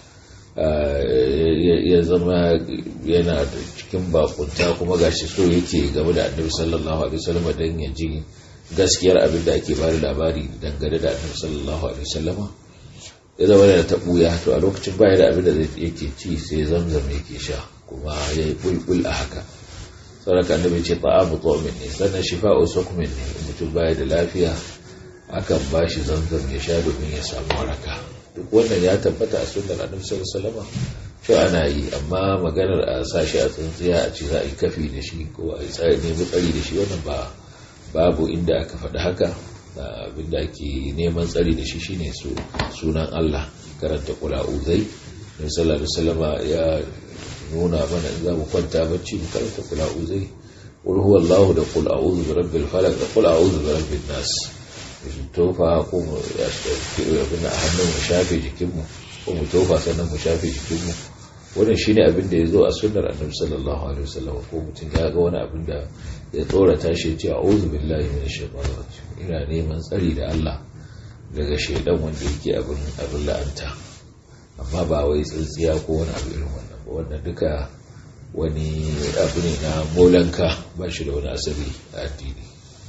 ya zama yana da cikin bakunta kuma gashi so yake game da annabi sallallahu alaihi wasallam don ya ji gaskiyar abin da ake bada labari dangane da annabi sallallahu alaihi wasallam ya zama da tabuya to a lokacin baya da abin da zai yake ci sai zamzam yake sha kuma ya yi bulbul a haka sauraka annabi ce ta'amu tu'min ne sannan shifa'u sukmin ne mutum baya da lafiya akan ba shi zamzam ya sha domin ya samu waraka duk wannan ya tabbata a sunnar annabi sallallahu alaihi wasallam to ana yi amma maganar a sa shi a tsintsiya a ce za a yi kafi da shi ko a yi nemi tsari da shi wannan ba babu inda aka faɗi haka abinda ake neman tsari da shi shine sunan Allah karanta kula uzai nabi sallallahu alaihi wasallam ya nuna mana in za mu kwanta bacci mu karanta kula uzai qul huwallahu da qul a'udhu bi rabbil falaq da qul a'udhu bi rabbin nas mu tofa ko mu ya abin a hannun mu shafe jikinmu ko mu tofa sannan mu shafe jikinmu wannan shine abin da ya zo a sunnar annabi sallallahu alaihi wasallam ko mutum ya ga wani abin da ya tsorata shi ya ce a'udhu billahi minash shaitanir rajim ina neman tsari da Allah daga shaidan wanda yake abin abin la'anta amma ba wai tsintsiya ko wani abu irin wannan ba wannan duka wani abu ne na molanka ba shi da wani asali a addini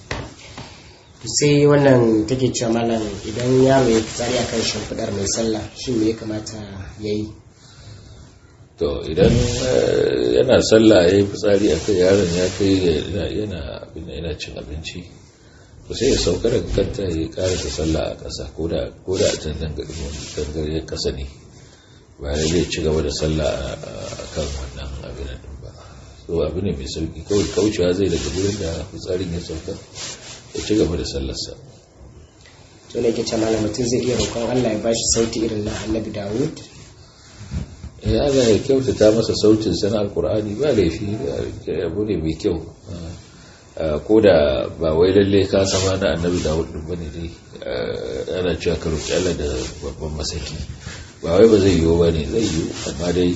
sai wannan take cewa malam idan yaro ya tsari akan shimfiɗar mai sallah shi me ya kamata ya yi to idan yana sallah ya yi fitsari a kai yaron ya kai yana cin abinci to sai ya sauka daga kanta ya karasa sallah a ƙasa ko da a can dangariyar ƙasa ne ba da zai ci gaba da sallah a kan wannan abin da ba so abu ne mai sauki kawai kaucewa zai daga wurin da fitsarin ya sauka ya ci gaba da sallarsa to ne ke ce malam mutum zai iya roƙon Allah ya bashi sauti irin na Annabi Dawud ya ga ya kyautata masa sautin sana alkur'ani ba laifi abu ne mai kyau ko da ba wai lalle ka sama na annabi dawud din bane dai ana cewa ka roki Allah da babban masaki ba wai ba zai yiwu bane zai yiwu amma dai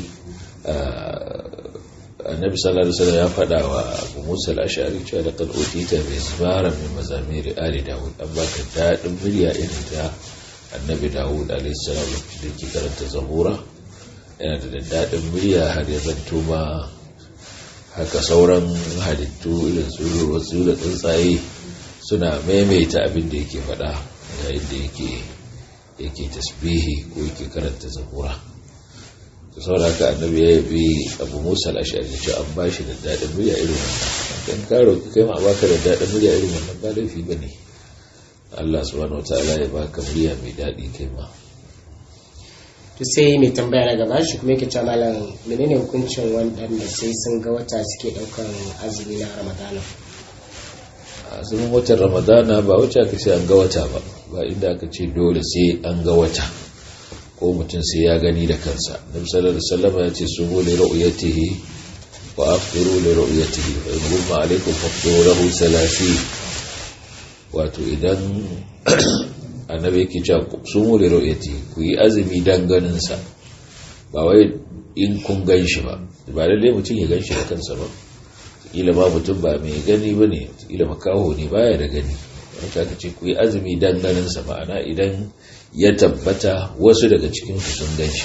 annabi sallallahu alaihi wasallam ya faɗa wa Abu Musa al-Ash'ari cewa da qad utita mizmaran min mazamir ali dawud an baka dadin murya irin ta annabi dawud alaihi salam lokacin da yake karanta zabura yana da daɗin murya har ya zanto ma haka sauran halittu irin su wasu da tsuntsaye suna maimaita abin da yake faɗa yayin da yake yake tasbihi ko yake karanta zabura to saboda haka annabi ya bi abu musa al-ashari da an ba shi da daɗin murya irin wannan kan ka roki kai ma baka da daɗin murya irin wannan ba laifi bane Allah subhanahu wataala ya baka murya mai daɗi kai ma to sai mai tambaya na gaba shi kuma yake cewa malam menene hukuncin waɗanda sai sun ga wata suke ɗaukan azumi na ramadana azumin watan ramadana ba wacce aka ce an ga wata ba ba inda aka ce dole sai an ga wata ko mutum sai ya gani da kansa nabi sallallahu alaihi wasallam ya ce sumu li ru'yatihi wa afṭiru li ru'yatihi fa in ghumma alaykum fafṭiru lahu salasi wato idan annabi yake cewa sumu li ru'yatihi ku yi azumi dan ganin sa ba wai in kun gan shi ba ba lallai mutum ya gan shi da kansa ba kila ma mutum ba mai gani ba ne kila makaho ne baya da gani wata aka ce ku yi azumi dan ganinsa ma'ana idan ya tabbata wasu daga cikin su sun gan shi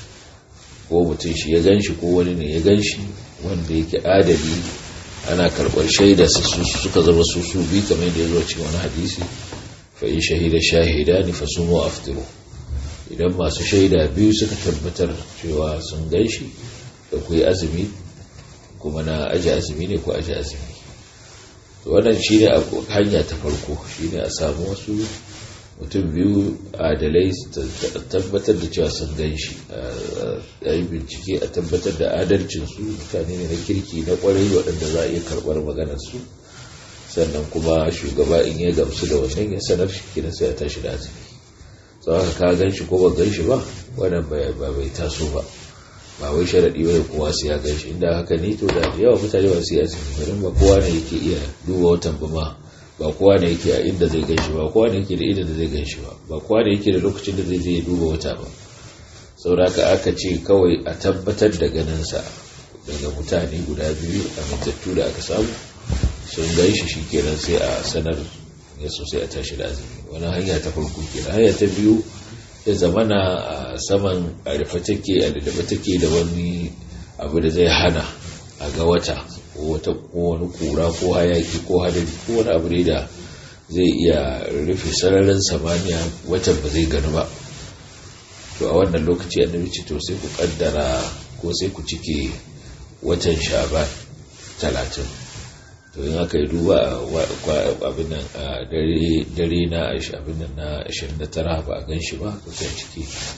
ko mutum shi ya gan shi ko wani ne ya gan shi wanda yake adali ana karɓar shaida su suka zama su su bi kamar da ya zo cikin wani hadisi fa in shahida shahida ni fa sumu aftiru idan masu shaida biyu suka tabbatar cewa sun gan shi da ku yi azumi kuma na aji azumi ne ko aji azumi wannan shi ne hanya ta farko shi ne a samu wasu mutum biyu adalai tabbatar da cewa sun gan shi a yi bincike a tabbatar da adalcinsu mutane ne na kirki na kwarai waɗanda za a iya karɓar maganarsu sannan kuma shugaba in ya gamsu da wannan ya sanar shi kina sai a tashi da azumi sau haka ka gan shi ko ba gan shi ba wannan ba bai taso ba ba wai sharaɗi ba kowa su ya gan shi inda haka ne to da yawa mutane ba su yi azumi ba kowa ne yake iya duba watan ba ma ba kowa ne yake a inda zai ganshi ba kowa ne yake da inda da zai ganshi ba ba kowa ne yake da lokacin da zai je duba wata ba sauraka aka ce kawai a tabbatar da ganinsa daga mutane guda biyu a matattu da aka samu sun ganshi shi kenan sai a sanar ya sosai a tashi da azumi wani hanya ta farko kenan hanya ta biyu ya zamana a saman a rufe take a lullube take da wani abu da zai hana a ga wata wata ko wani kura ko hayaki ko hadari ko wani abu ne da zai iya rufe sararin samaniya watan ba zai gani ba to a wannan lokaci annabi ce to sai ku kaddara ko sai ku cike watan shaban talatin to in aka yi duba abin nan a dare na abin nan na 29 ba a gan shi ba kusan ciki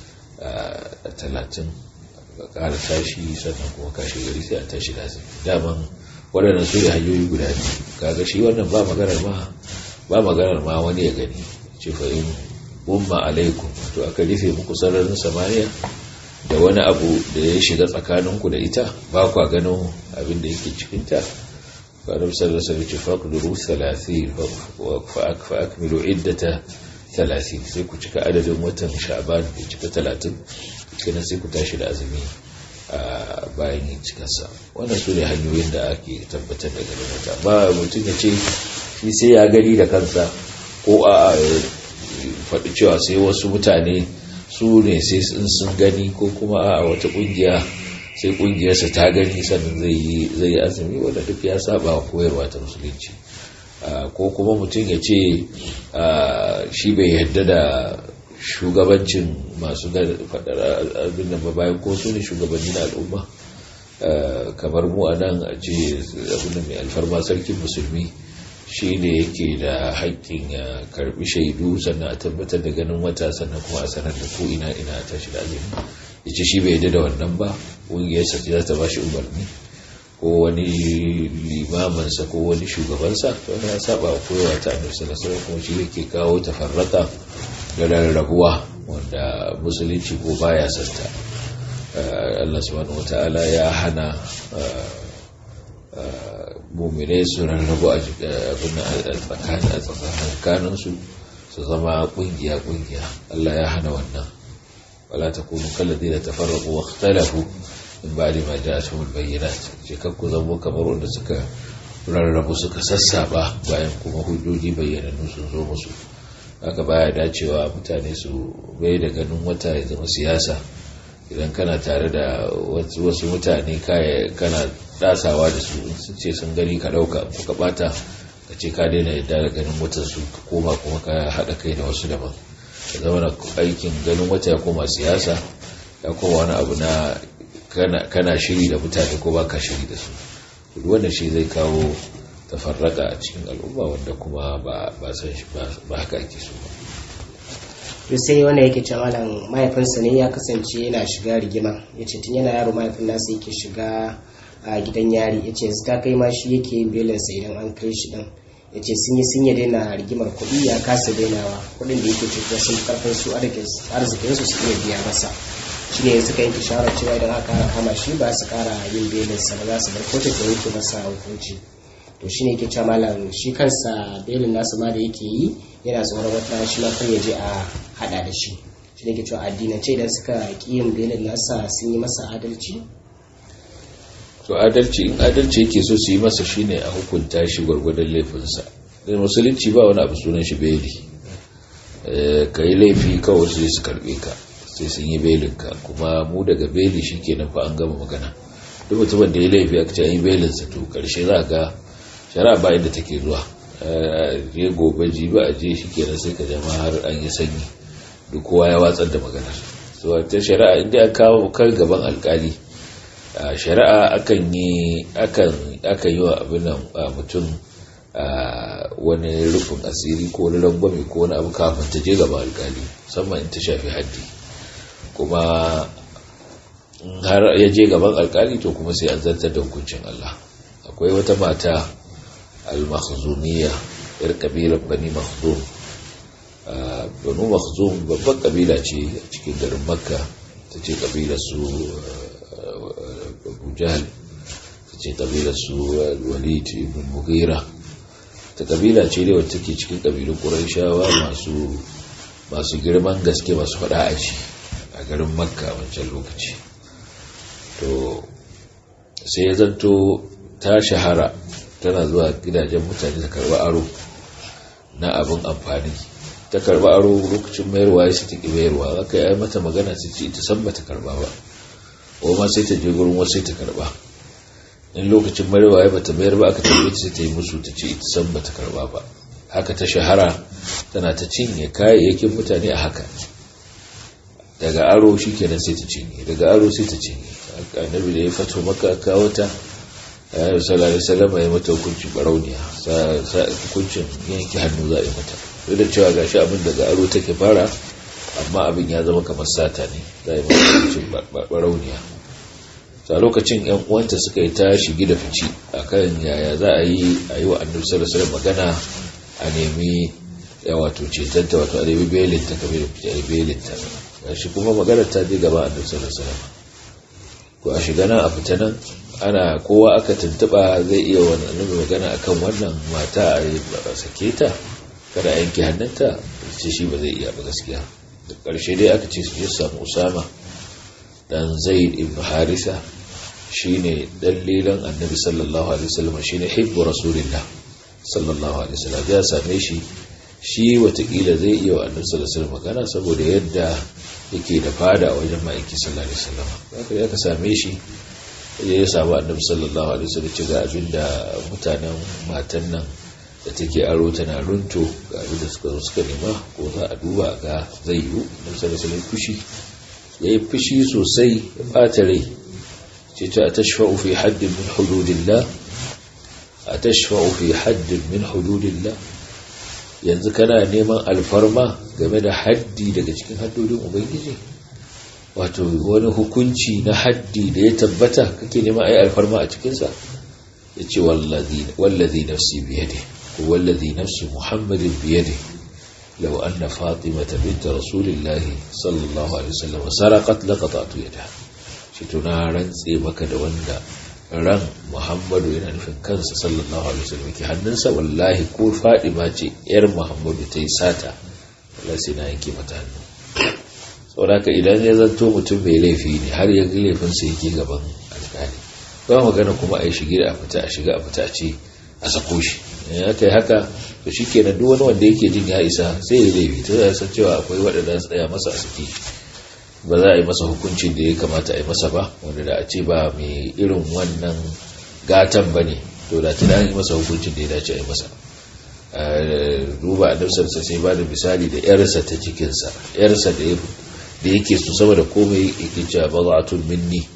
a talatin ga ƙara tashi sannan kuma kashe gari sai a tashi da daman waɗannan su ne hanyoyi guda biyu kaga shi wannan ba maganar ma ba maganar ma wani ya gani ce fa in umma alaikum to aka rufe muku sararin samaniya da wani abu da ya shiga tsakaninku da ita ba kwa ganin abin da yake cikinta fa annabi sallallahu alaihi wasallam ce faqduru 30 fa akmilu iddata 30 sai ku cika adadin watan sha'ban ya cika 30 kenan sai ku tashi da azumi a bayan yin cikarsa wannan su ne hanyoyin da ake tabbatar da ganin wata ba mutum ya ce shi sai ya gani da kansa ko a faɗi cewa sai wasu mutane su ne sai sun gani ko kuma a wata ƙungiya sai ƙungiyarsa ta gani sannan zai yi azumi wanda duk ya saba koyarwa ta musulunci ko kuma mutum ya ce shi bai yarda da shugabancin masu faɗar abin da bayan ko su ne shugabanni na al'umma kamar mu a nan a ce abin da mai alfarma sarkin musulmi shi ne yake da haƙƙin ya karɓi shaidu sannan a tabbatar da ganin wata sannan kuma a sanar da ko ina ina a tashi da azumi ya ce shi bai yadda da wannan ba ƙungiyarsa za ta ba shi umarni ko wani limamansa ko wani shugabansa to wani ya saba wa koyawa ta annabi sallallahu alaihi kuma shi yake kawo tafarraka da rarrabuwa wanda musulunci ko baya santa Allah subhanahu wataala ya hana muminai su rarrabu a tsakaninsu su zama kungiya-kungiya Allah ya hana wannan wala ta kunu kallazi da tafarraku wa ikhtalafu in ba da ma ja'atuhum bayyinat ce kakku zamo kamar wanda suka rarrabu suka sassaba bayan kuma hujjoji bayyanannu sun zo musu haka baya dacewa mutane su bai da ganin wata ya zama siyasa idan kana tare da wasu mutane kana dasawa da su sun ce sun gani ka dauka ko ka bata ka ce ka daina yadda da ganin watan su ka koma kuma ka haɗa kai da wasu daban ka zama na aikin ganin wata ya koma siyasa ya koma wani abu na kana shiri da mutane ko baka shiri da su duk wannan shi zai kawo tafarraka a cikin al'umma wanda kuma ba san shi ba haka ake so ba to sai wanda yake ce malam mahaifinsa ne ya kasance yana shiga rigima ya ce tun yana yaro mahaifin nasa yake shiga a gidan yari ya ce ta kai ma shi yake yin belinsa idan an kai shi din ya ce sun yi sun yi daina rigimar kuɗi ya kasa dainawa kuɗin da yake cikin sun karfin su arzikin su su iya biya masa shi ne suka yanke shawarar cewa idan aka kama shi ba su kara yin belinsa ba za su bar kotu ta yanke masa hukunci to shine yake cewa malam shi kansa belin nasu ma da yake yi yana tsoron wata shi ma kan ya je a hada da shi shi da ke cewa addinance idan suka ƙi yin belin nasa sun yi masa adalci to adalci in adalci yake so su yi masa shine a hukunta shi gwargwadon laifinsa da musulunci ba wani abu sunan shi beli ka yi laifi kawai sai su karbe ka sai sun yi belinka kuma mu daga beli shi kenan fa an gama magana duk mutumin da ya laifi aka ce an yi belinsa to karshe za ga shari'a ba inda take zuwa je gobe ji ba a je shi kenan sai ka jama har an yi sanyi duk kowa ya watsar da maganar so ta shari'a inda an kawo kan gaban alkali shari'a akan yi akan akan yi wa abin nan mutum wani rufin asiri ko wani rangwame ko wani abu kafin ta je gaban alkali musamman in ta shafi haddi kuma har ya je gaban alkali to kuma sai an zartar da hukuncin Allah akwai wata mata al-makhzumiyya yar kabilar bani makhzum banu makhzum babban kabila ce a cikin garin makka ta ce kabilar su abu jahal ta ce kabilar su walid ibn mughira ta kabila ce ne wacce take cikin kabilun qurayshawa masu masu girman gaske masu fada a ci a garin makka wancan lokaci to sai ya zanto ta shahara tana zuwa gidajen mutane ta karba aro na abin amfani ta karba aro lokacin mayarwa ya sai ta ki mayarwa aka yi mata magana ta ce ita san bata karba ba ko ma sai ta je gurin wasu sai ta karba in lokacin mayarwa ya bata mayar ba aka tambaye ta sai ta yi musu ta ce ita san bata karba ba haka ta shahara tana ta cinye kayayyakin mutane a haka daga aro shi kenan sai ta cinye daga aro sai ta cinye annabi da ya fato maka kawo ta ayyar salari salama ya mata hukuncin barauniya hukuncin yanki hannu za a yi mata duk da cewa gashi abin daga aro take fara amma abin ya zama kamar sata ne za a yi mata hukuncin barauniya a lokacin yan uwanta suka yi ta shigi da fici akan yaya za a yi a yi wa annabi sallallahu alaihi magana a nemi ya wato cetanta wato a nemi belinta kamar da fice a belinta gashi kuma maganar ta je gaba annabi sallallahu alaihi ko a shiga nan a fita nan ana kowa aka tuntuba zai iya wani annabi magana akan wannan mata a sake ta kada a yanke hannunta ce shi ba zai iya ba gaskiya da ƙarshe dai aka ce su je samu usama dan zaid ibn harisa shine dalilan annabi sallallahu alaihi wasallam shine hibbu rasulillah sallallahu alaihi wasallam ya same shi shi watakila zai iya wa annabi sallallahu alaihi wasallam magana saboda yadda yake da fada a wajen ma'aiki sallallahu alaihi wasallam haka ya ka same shi ya samu annabi sallallahu alaihi wasallam ce ga abinda mutanen matan nan da take aro tana runto ga abin da suka zo suka nema ko za a duba ga zai yiwu annabi sallallahu alaihi wasallam fushi yayi fushi sosai ya bata rai ce ta tashfa'u fi haddin min hududillah atashfa'u fi haddin min hududillah yanzu kana neman alfarma game da haddi daga cikin haddodin ubangiji wato wani hukunci na haddi da ya tabbata kake neman a yi alfarma a cikinsa ya ce wallazi nafsi biyade ko wallazi nafsi muhammadin biyade lau anna fatimata binta rasulillahi sallallahu alaihi wasallam saraqat laqata'tu yadaha shi tuna rantse maka da wanda ran muhammadu yana nufin kansa sallallahu alaihi wasallam ke hannunsa wallahi ko fadima ce yar muhammadu ta yi sata wallahi sai na yanke mata hannu sauraka idan ya zanto mutum mai laifi ne har ya ga laifinsa yake gaban alkali ba magana kuma a yi shige a fita a shiga a fita a ce a sako shi ya kai haka to shi kenan duk wani wanda yake jin ya isa sai ya laifi ta ya san cewa akwai waɗanda su tsaya masa a saki ba za a yi masa hukuncin da ya kamata a yi masa ba wanda da a ce ba mai irin wannan gatan ba ne to da tuna yi masa hukuncin da ya dace a yi masa duba a nafsarsa sai ba da misali da yarsa ta cikinsa yarsa da yake su sama da komai yake cewa ba za a tun minni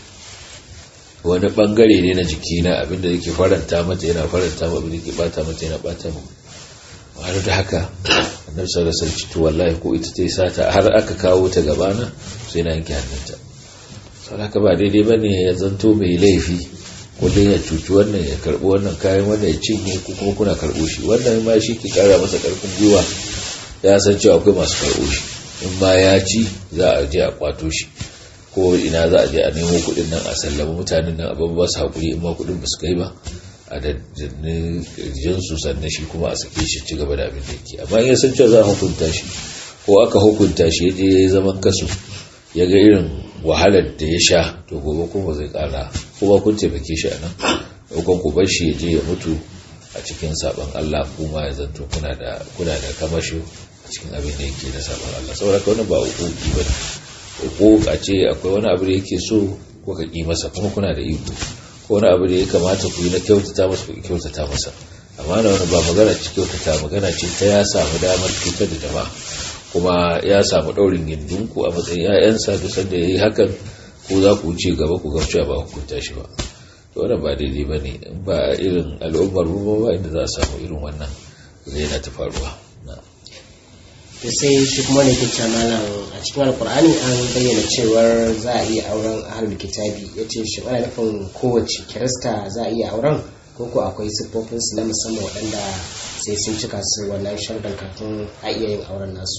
wani bangare ne na jikina abinda yake faranta mata yana faranta ma abinda yake bata mata yana bata mu har da haka annabi sallallahu alaihi wasallam wallahi ko ita ta sata har aka kawo ta gabana sai na yanke hannunta saboda ba daidai bane ya zanto mai laifi kullum ya cuci wannan ya karbi wannan kayan wannan ya cinye ko kuma kuna karbo shi wannan ma shi ke kara masa karfin gwiwa ya san cewa akwai masu karbo shi in ma ya ci za a je a kwato shi ko ina za a je a nemo kuɗin nan a sallama mutanen nan abin ba su haƙuri in ma kuɗin ba su kai ba a da jinsu sannan shi kuma a sake shi ci gaba da abin da yake amma in ya san cewa za a hukunta shi ko aka hukunta shi ya je ya yi zaman kasu ya ga irin wahalar da ya sha to gobe kuma zai kara kuma kun taimake shi a nan ɗaukan ku bar shi ya je ya mutu a cikin sabon Allah kuma ya zanto kuna da kuna da kamasho a cikin abin da yake da sabon Allah saboda ka wannan ba hukuki bane hukuk a ce akwai wani abu da yake so ko ka ki masa kuma kuna da iko ko wani abu da ya kamata ku yi na kyautata masa ku kyautata masa amma na wani ba magana ce kyautata magana ce ta ya samu damar cutar da jama'a kuma ya samu ɗaurin gindinku a matsayin 'ya'yansa duk sanda ya yi hakan ko za ku wuce gaba ku gamcewa ba hukunta shi ba to wannan ba daidai ba ne ba irin al'ummar mu ba inda za a samu irin wannan zai yana ta faruwa da sai shi kuma ne ke malam a cikin alkur'ani an bayyana cewar za a iya auren ahlul kitabi ya ce shi ana nufin kowace kirista za a iya auren ko ko akwai siffofinsu na musamman waɗanda sai sun cika su wannan sharɗan kafin a iya yin auren nasu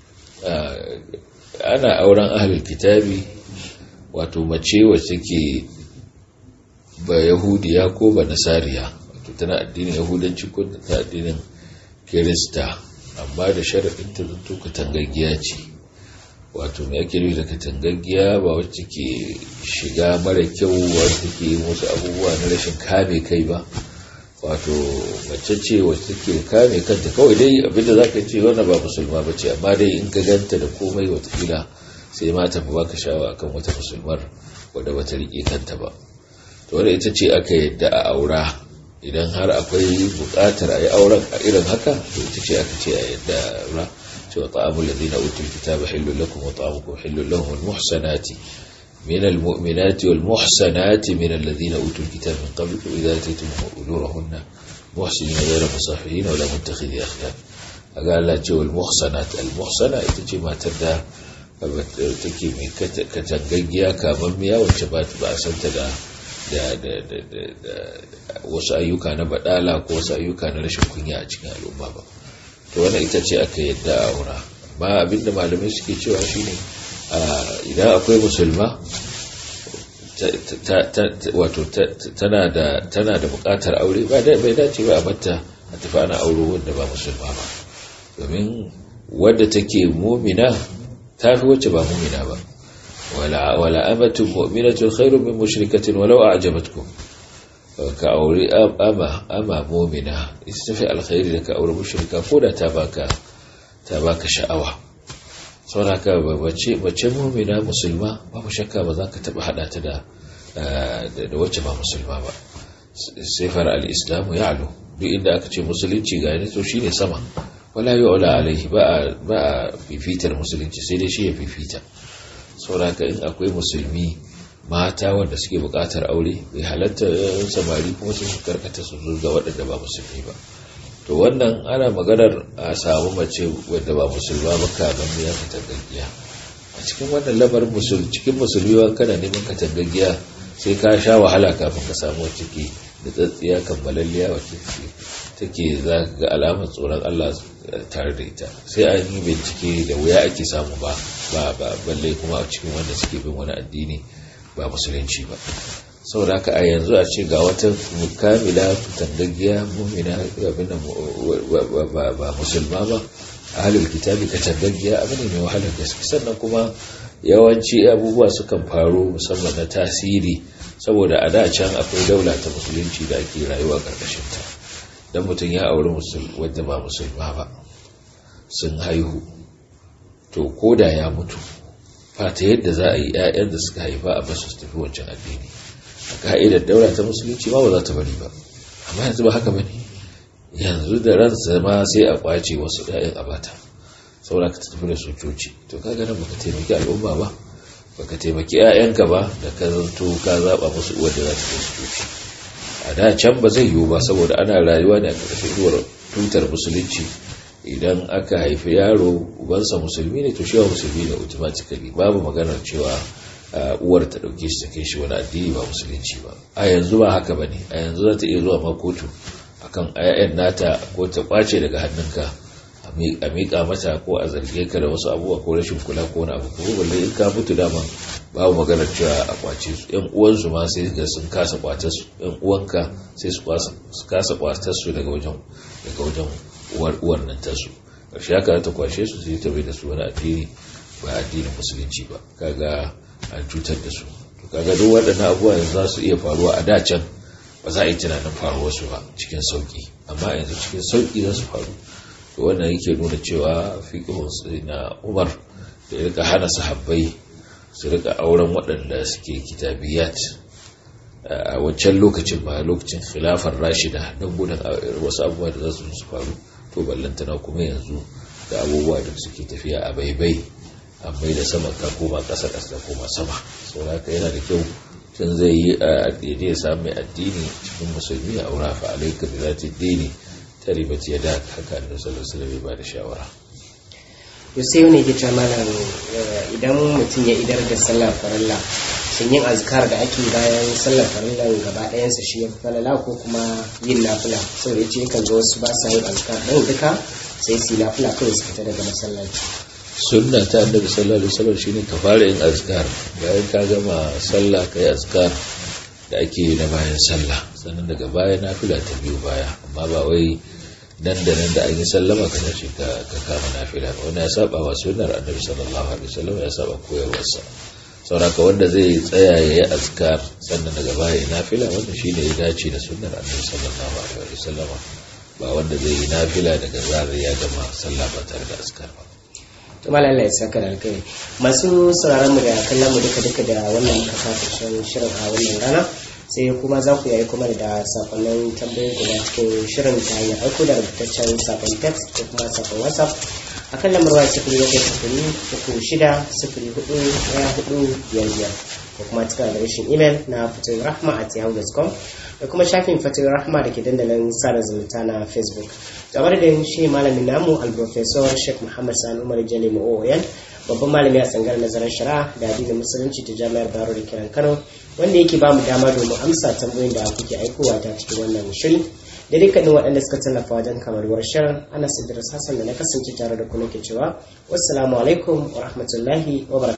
ana auren ahlul kitabi wato mace wacce ke ba yahudiya ko ba nasariya wato tana addinin yahudanci ko ta addinin kirista amma da sharaɗin ta zanto katangaggiya ce wato mai ake nufi da katangaggiya ba wacce ke shiga mara kyau wacce ke wasu abubuwa na rashin kame kai ba wato mace ce wacce ke kame kanta kawai dai abinda za ka ce wannan ba musulma ba ce amma dai in ka ganta da komai watakila sai ma tafi baka shawa akan wata musulmar wadda bata riƙe kanta ba to wadda ita ce aka yadda a aura idan har akwai buƙatar a yi auren a irin haka to ita ce aka ce a yadda a aura cewa ta'amul ladina utul kitaba hillul lakum wa ta'amukum hillul lahum wal muhsanati من المؤمنات والمحسنات من الذين أوتوا الكتاب من قبلكم إذا أتيتم أجورهن محسنين غير مصافحين ولا متخذي أخدان قال لا جو المحسنات المحسنة إتجي ما تدى take mai katangaggiya kamammiya wacce ba a santa da wasu ayyuka na badala ko wasu ayyuka na rashin kunya a cikin al'umma ba to wannan ita ce aka yadda a aura amma abinda malamai suke cewa shine idan akwai musulma wato tana da tana da bukatar aure ba bai dace ba a batta a tafi ana auro wanda ba musulma ba domin wadda take mumina ta fi wacce ba mumina ba wala amatun mu'minatun khairun min mushrikatin walau a'jabatkum ka aure ama ama mumina ita tafi alkhairi da ka aure mushrika ko da ta baka ta baka sha'awa sauraka bace bace mumina musulma babu shakka ba za ka taba hada ta da da wacce ba musulma ba sifar al-islam ya'lu duk inda aka ce musulunci ga ne to shine sama wala yu'la alaihi ba ba fifitar musulunci sai dai shi ya fifita sauraka in akwai musulmi mata wanda suke bukatar aure bai halatta samari kuma su karkata su ga waɗanda ba musulmi ba to wannan ana maganar a samu mace wadda ba musulma ba kaman ya katangaggiya a cikin wannan lamarin musul cikin musulmi wa kana neman katangaggiya sai ka sha wahala kafin ka samu wacce ke da tsatsiya kammalalliya wacce take za ga alamar tsoron Allah tare da ita sai an yi bincike da wuya ake samu ba ba ba balle kuma a cikin wanda suke bin wani addini ba musulunci ba saboda haka a yanzu a ce ga wata mukamila tangaggiya mumina abin ba musulma ba a halin kitabi ka tangaggiya abu ne mai wahalar gaske sannan kuma yawanci abubuwa sukan faru musamman na tasiri saboda a da can akwai daula ta musulunci da ake rayuwa karkashin ta dan mutum ya auri wadda ba musulma ba sun haihu to koda ya mutu fata yadda za a yi 'ya'yan da suka haifa a basu su tafi wancan addini a ka'idar daura ta musulunci ma ba za ta bari ba amma yanzu ba haka bane yanzu da ransa ma sai a kwace wasu 'ya'yan a bata saboda ka tafi da su coci to kaga nan baka taimaki al'umma ba baka taimaki 'ya'yanka ba da ka zanto ka zaba musu uwar da za ta kai su coci a da can ba zai yiwu ba saboda ana rayuwa ne a ƙarƙashin inuwar tutar musulunci idan aka haifi yaro ubansa musulmi ne to shi musulmi ne automatically babu maganar cewa uwar ta dauke shi ta kai shi wani addini ba musulunci ba a yanzu ba haka bane a yanzu za ta iya zuwa ma kotu akan ayyan nata ko ta kwace daga hannunka a miƙa mata ko a zarge ka da wasu abubuwa ko rashin kula ko wani abu ko balle in ka mutu dama babu maganar cewa a kwace su yan uwansu ma sai ga sun kasa kwatar su yan uwanka sai su kasa kwatar su daga wajen daga wajen uwar uwar nan tasu ƙarshe haka ta kwashe su sai ta bai da su wani addini ba addinin musulunci ba kaga an cutar da su to kaga duk waɗannan abubuwa yanzu za su iya faruwa a dacen ba za a yi tunanin faruwar su ba cikin sauki amma yanzu cikin sauki za su faru to wannan yake nuna cewa fiqhun na Umar da ya rika hana sahabbai su rika auren waɗanda suke kitabiyat a wancan lokacin ba lokacin khilafar rashida don gudun wasu abubuwa da za su su faru to ballantana kuma yanzu da abubuwa da suke tafiya a baibai amma da sama ka koma ƙasa ƙasa koma sama sau haka yana da kyau tun zai yi a daidai ya samu mai addini cikin musulmi a aura fa alaika bi zati dini ta ribaci ya da haka da sallallahu alaihi ba da shawara to sai wani ke cewa malam idan mutum ya idar da sallar farilla shin yin azkar da ake bayan sallar farillan gaba ɗayansa shi ya falala ko kuma yin nafila saboda yace yakan zo wasu ba sa yin azkar ɗin duka sai su yi nafila kawai su fita daga masallaci sunna ta annabi sallallahu alaihi wasallam shine ka fara yin azkar bayan ka gama sallah kai azkar da ake yi na bayan sallah sannan daga baya nafila ta biyu baya amma ba wai nan da nan da an yi sallama ka tashi ka kama nafila ba wani ya saba wa sunnar annabi sallallahu alaihi wasallam ya saba koyarwarsa sauraka wanda zai tsaya ya yi azkar sannan daga baya ya nafila wanda shine ya dace da sunnar annabi sallallahu alaihi wasallam ba wanda zai yi nafila daga zarar ya gama sallah ba tare da azkar ba to mallan Allah ya saka da alkai masu sauraron mu da kallon mu duka duka da wannan muka kafa shirin a wannan rana sai kuma za ku yayi kuma da sakonnin tambayoyin guda cikin shirin ta hanyar aiko da rubutaccen sakon text ko kuma sakon whatsapp a kan lamar waya sifiri bakwai sifiri uku shida sifiri hudu daya hudu biyar biyar ko kuma cikin adireshin imel na fatoyin rahma at yahoo.com da kuma shafin fatoyin rahma da ke dandalin sada zumunta na facebook game da shi malamin namu alprofesor sheikh muhammad sani umar jale ma'o'oyan babban malami a tsangar nazarin shari'a da addinin musulunci ta jami'ar baro da kiran kano wanda yake ba mu dama domin amsa tambayoyin da kuke aikowa ta cikin wannan shiri da dukkanin waɗanda suka tallafa wajen kamarwar shirin ana sidira hassan da na kasance tare da ku nake cewa wassalamu alaikum wa rahmatullahi wa